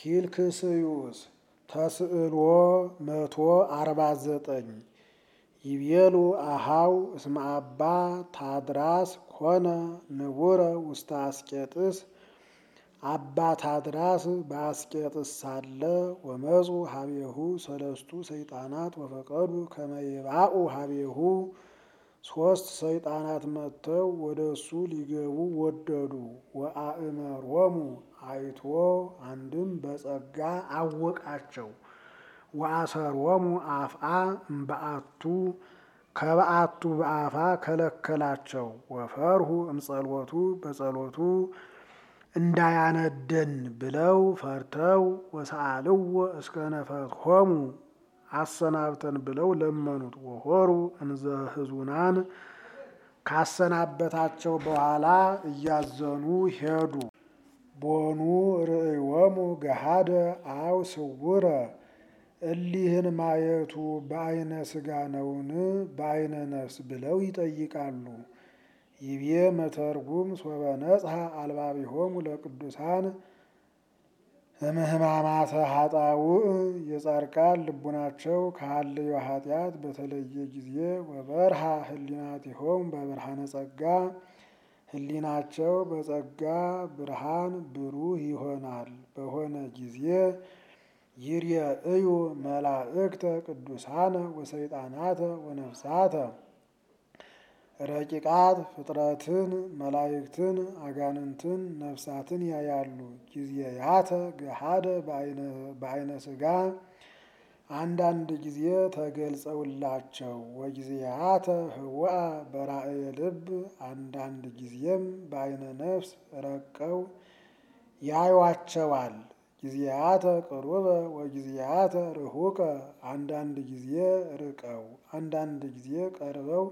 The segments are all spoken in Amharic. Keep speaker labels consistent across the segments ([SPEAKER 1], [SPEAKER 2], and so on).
[SPEAKER 1] ፊልክስዩስ ተስዕሎ መቶ አርባ ዘጠኝ ይቤሉ አሃው እስመ አባ ታድራስ ኮነ ንቡረ ውስተ አስቄጥስ አባ ታድራስ በአስቄጥስ ሳለ ወመፁ ሀቤሁ ሰለስቱ ሰይጣናት ወፈቀዱ ከመ ይባኡ ሀቤሁ ሶስት ሰይጣናት መጥተው ወደ እሱ ሊገቡ ወደዱ። ወአእመሮሙ አይቶ አንድም በጸጋ አወቃቸው። ወአሰሮሙ አፍአ እምበአቱ ከበአቱ በአፋ ከለከላቸው። ወፈርሁ እምጸሎቱ በጸሎቱ እንዳያነደን ብለው ፈርተው ወሰአልዎ እስከ ነፈትሆሙ አሰናብተን ብለው ለመኑት። ወሆሩ እንዘ ህዙናን ካሰናበታቸው በኋላ እያዘኑ ሄዱ። ቦኑ ርእዮሙ ገሃደ አው ስውረ እሊህን ማየቱ በአይነ ስጋ ነውን በአይነ ነፍስ ብለው ይጠይቃሉ። ይቤ መተርጉም ሶበ ነጽሐ አልባቢሆሙ ለቅዱሳን እምህማማተ ሀጣውእ የጻድቃን ልቡናቸው ከሀልዮ ኃጢአት በተለየ ጊዜ ወበርሃ ህሊናቲሆሙ በብርሃነ ጸጋ ህሊናቸው በጸጋ ብርሃን ብሩህ ይሆናል በሆነ ጊዜ ይርየእዩ መላእክተ ቅዱሳነ ወሰይጣናተ ወነፍሳተ ረቂቃት ፍጥረትን መላእክትን አጋንንትን ነፍሳትን ያያሉ። ጊዜያተ ገሃደ በአይነ ስጋ አንዳንድ ጊዜ ተገልጸውላቸው ወጊዜያተ ህውአ በራእየ ልብ አንዳንድ ጊዜም በአይነ ነፍስ ረቀው ያዩዋቸዋል። ጊዜያተ ቅሩበ ወጊዜያተ ርሁቀ አንዳንድ ጊዜ ርቀው አንዳንድ ጊዜ ቀርበው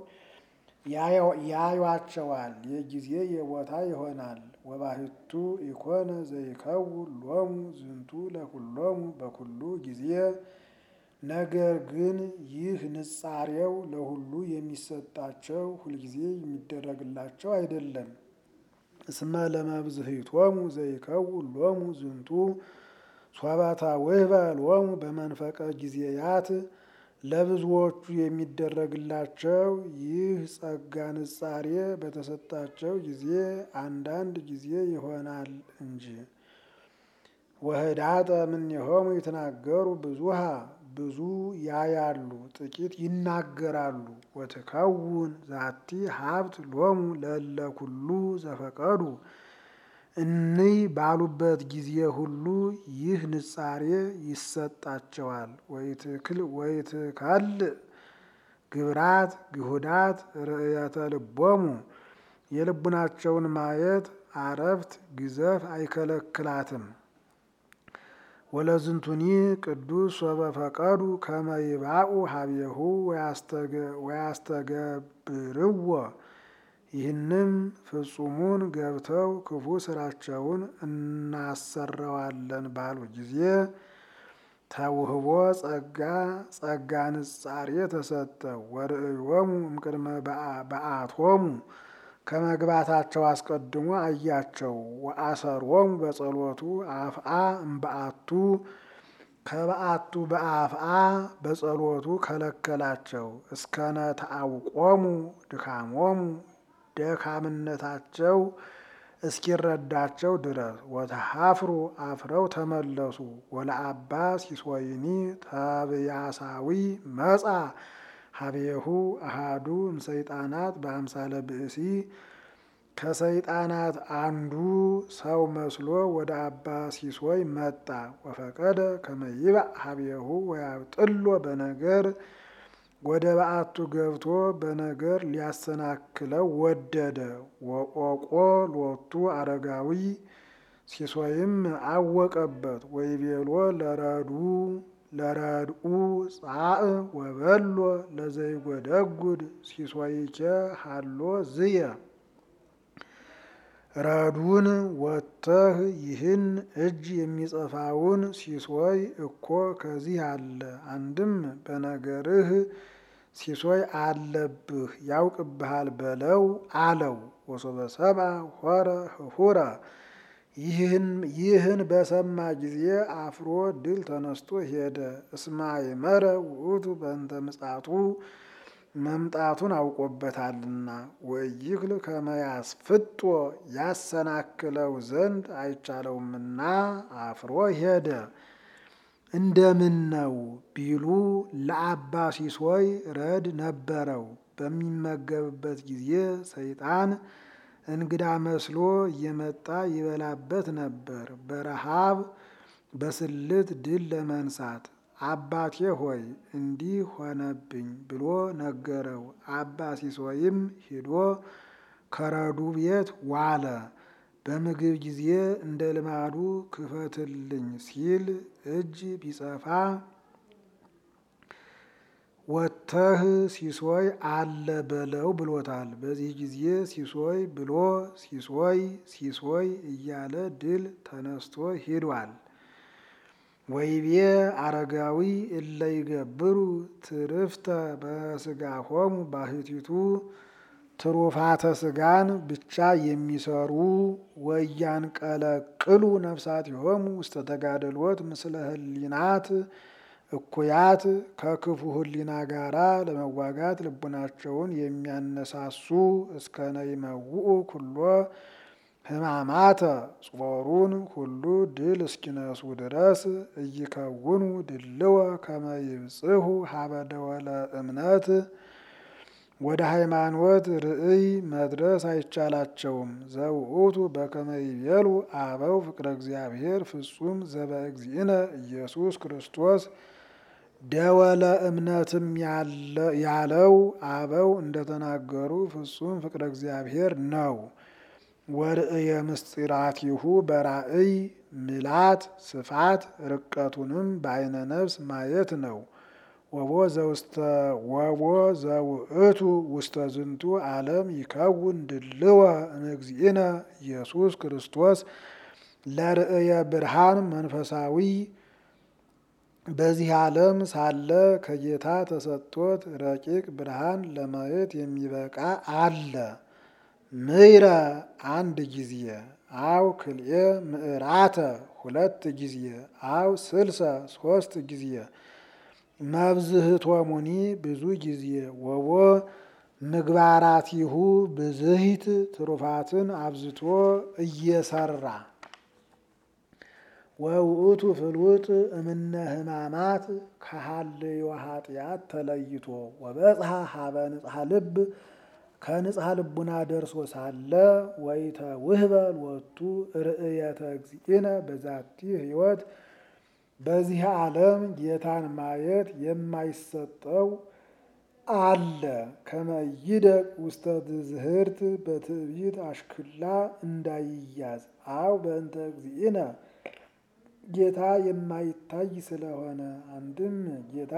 [SPEAKER 1] ያዩዋቸዋል። የጊዜ የቦታ ይሆናል። ወባህቱ ኢኮነ ዘይከውን ሎሙ ዝንቱ ለኩሎሙ በኩሉ ጊዜ ነገር ግን ይህ ንጻሬው ለሁሉ የሚሰጣቸው ሁልጊዜ የሚደረግላቸው አይደለም። እስመ ለመብዝህቶሙ ዘይከውን ሎሙ ዝንቱ ሶበተ ውህበ ሎሙ በመንፈቀ ጊዜያት ለብዙዎቹ የሚደረግላቸው ይህ ጸጋ ንጻሬ በተሰጣቸው ጊዜ አንዳንድ ጊዜ ይሆናል እንጂ። ወህዳጠ እምኔሆሙ ይትናገሩ ብዙሃ ብዙ ያያሉ ጥቂት ይናገራሉ። ወትከውን ዛቲ ሀብት ሎሙ ለእለ ኩሉ ዘፈቀዱ እንይ ባሉበት ጊዜ ሁሉ ይህ ንጻሬ ይሰጣቸዋል። ወይትከልእ ግብራት ግሁዳት ርእየተ ልቦሙ የልቡናቸውን ማየት አረፍት ግዘፍ አይከለክላትም። ወለዝንቱኒ ቅዱስ ሶበ ፈቀዱ ከመ ይባኡ ሀቤሁ ወያስተገብርዎ ይህንም ፍጹሙን ገብተው ክፉ ስራቸውን እናሰረዋለን ባሉ ጊዜ ተውህቦ ጸጋ ጸጋ ንጻሬ ተሰጠ። ወርእዮሙ እምቅድመ በአቶሙ ከመግባታቸው አስቀድሞ አያቸው። ወአሰሮሙ በጸሎቱ አፍአ እምበአቱ ከበአቱ በአፍአ በጸሎቱ ከለከላቸው። እስከነ ተአውቆሙ ድካሞሙ ደካምነታቸው እስኪረዳቸው ድረስ ወተሃፍሩ አፍረው ተመለሱ። ወለአባ ሲሶይኒ ተብያሳዊ መጻ ሀቤሁ አሃዱ እምሰይጣናት በአምሳለ ብእሲ ከሰይጣናት አንዱ ሰው መስሎ ወደ አባ ሲሶይ መጣ። ወፈቀደ ከመ ይባእ ሀቤሁ ወያብጥሎ በነገር ወደ በአቱ ገብቶ በነገር ሊያሰናክለው ወደደ። ወቆቆ ሎቱ አረጋዊ ሲሶይም አወቀበት። ወይቤሎ ለረዱ ለረድኡ ጻእ ወበሎ ለዘይጎደጉድ ሲሶይኬ ሃሎ ዝየ ረዱን ወጥተህ ይህን እጅ የሚጸፋውን ሲሶይ እኮ ከዚህ አለ። አንድም በነገርህ ሲሶይ አለብህ ያውቅብሃል በለው አለው። ወሶበ ሰብአ ሆረ ህፉረ ይህን በሰማ ጊዜ አፍሮ ድል ተነስቶ ሄደ። እስማይ መረ ውእቱ በእንተ ምጻቱ መምጣቱን አውቆበታልና ወይክል ከመያስፍጦ ያሰናክለው ዘንድ አይቻለውምና አፍሮ ሄደ። እንደምን ነው ቢሉ ለአባ ሲሶይ ረድ ነበረው። በሚመገብበት ጊዜ ሰይጣን እንግዳ መስሎ እየመጣ ይበላበት ነበር። በረሃብ በስልት ድል ለመንሳት አባቴ ሆይ እንዲህ ሆነብኝ ብሎ ነገረው። አባ ሲሶይም ሂዶ ከረዱ ቤት ዋለ። በምግብ ጊዜ እንደ ልማዱ ክፈትልኝ ሲል እጅ ቢጸፋ ወጥተህ ሲሶይ አለ በለው ብሎታል። በዚህ ጊዜ ሲሶይ ብሎ ሲሶይ ሲሶይ እያለ ድል ተነስቶ ሂዷል። ወይቤ አረጋዊ እለ ይገብሩ ትርፍተ በስጋሆሙ ባሕቲቱ ትሩፋተ ስጋን ብቻ የሚሰሩ ወያንቀለቅሉ ነፍሳቲሆሙ ውስተ ተጋድሎት ምስለ ህሊናት እኩያት ከክፉ ህሊና ጋራ ለመዋጋት ልቡናቸውን የሚያነሳሱ እስከ ነይመውኡ ኩሎ ህማማተ ጾሩን ሁሉ ድል እስኪነሱ ድረስ እይከውኑ ድልወ ከመ ይብጽሑ ሀበ ደወለ እምነት ወደ ሃይማኖት ርእይ መድረስ አይቻላቸውም። ዘውእቱ በከመ ይቤሉ አበው ፍቅረ እግዚአብሔር ፍጹም ዘበእግዚእነ ኢየሱስ ክርስቶስ ደወለ እምነትም ያለው አበው እንደተናገሩ ፍጹም ፍቅረ እግዚአብሔር ነው። ወርእየ ምስጢራቲሁ በራእይ ምላት ስፋት ርቀቱንም በአይነ ነፍስ ማየት ነው። ወቦ ዘውስተ ወቦ ዘውእቱ ውስተ ዝንቱ ዓለም ይከውን ድልወ እምእግዚእነ ኢየሱስ ክርስቶስ ለርእየ ብርሃን መንፈሳዊ በዚህ ዓለም ሳለ ከጌታ ተሰጥቶት ረቂቅ ብርሃን ለማየት የሚበቃ አለ። ምይረ አንድ ጊዜ አው ክልኤ ምዕራተ ሁለት ጊዜ አው ስልሰ ሶስት ጊዜ መብዝህቶሙኒ ብዙ ጊዜ ወቦ ምግባራቲሁ ብዝሂት ትሩፋትን አብዝቶ እየሰራ ወውእቱ ፍሉጥ እምነ ህማማት ከሃልዮ ኃጢአት ተለይቶ ወበጽሐ ሀበ ንጽሐ ልብ ከንጽሐ ልቡና ደርሶ ሳለ ወይተ ውህበ ሎቱ ርእየተ እግዚእነ በዛቲ ህይወት በዚህ ዓለም ጌታን ማየት የማይሰጠው አለ። ከመይደቅ ውስተ ትዝህርት በትዕቢት አሽክላ እንዳይያዝ አው በእንተ እግዚእነ ጌታ የማይታይ ስለሆነ አንድም ጌታ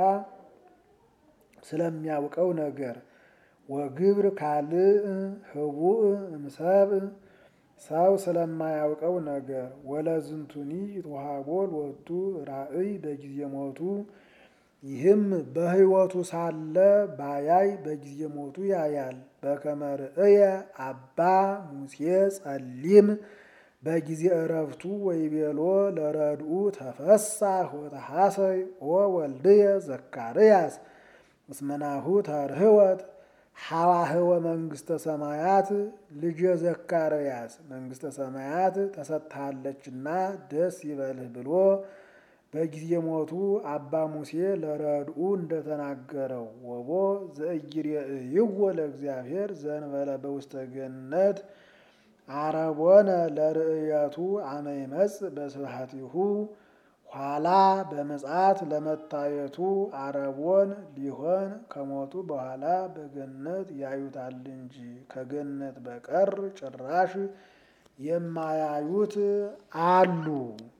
[SPEAKER 1] ስለሚያውቀው ነገር ወግብር ካልእ ህቡእ እምሰብእ ሰው ስለማያውቀው ነገር ወለዝንቱኒ ተዋሃቦ ሎቱ ራእይ በጊዜ ሞቱ ይህም በሕይወቱ ሳለ ባያይ በጊዜ ሞቱ ያያል። በከመ ርእየ አባ ሙሴ ጸሊም በጊዜ እረፍቱ ወይቤሎ ለረድኡ ተፈሳህ ወተሐሰይ ኦ ወልድየ ዘካርያስ እስመናሁ ተርህወት ሐዋህወ መንግስተ ሰማያት ልጄ ዘካርያስ መንግስተ ሰማያት ተሰጥታለችና ደስ ይበልህ ብሎ በጊዜ ሞቱ አባ ሙሴ ለረድኡ እንደተናገረው ወቦ ዘእይሬእይዎ ለእግዚአብሔር ዘንበለ በውስተ ገነት አረቦነ ለርእየቱ አመ ይመጽእ በስብሐቲሁ ኋላ በምጽአት ለመታየቱ አረቦን ሊሆን ከሞቱ በኋላ በገነት ያዩታል እንጂ ከገነት በቀር ጭራሽ የማያዩት አሉ።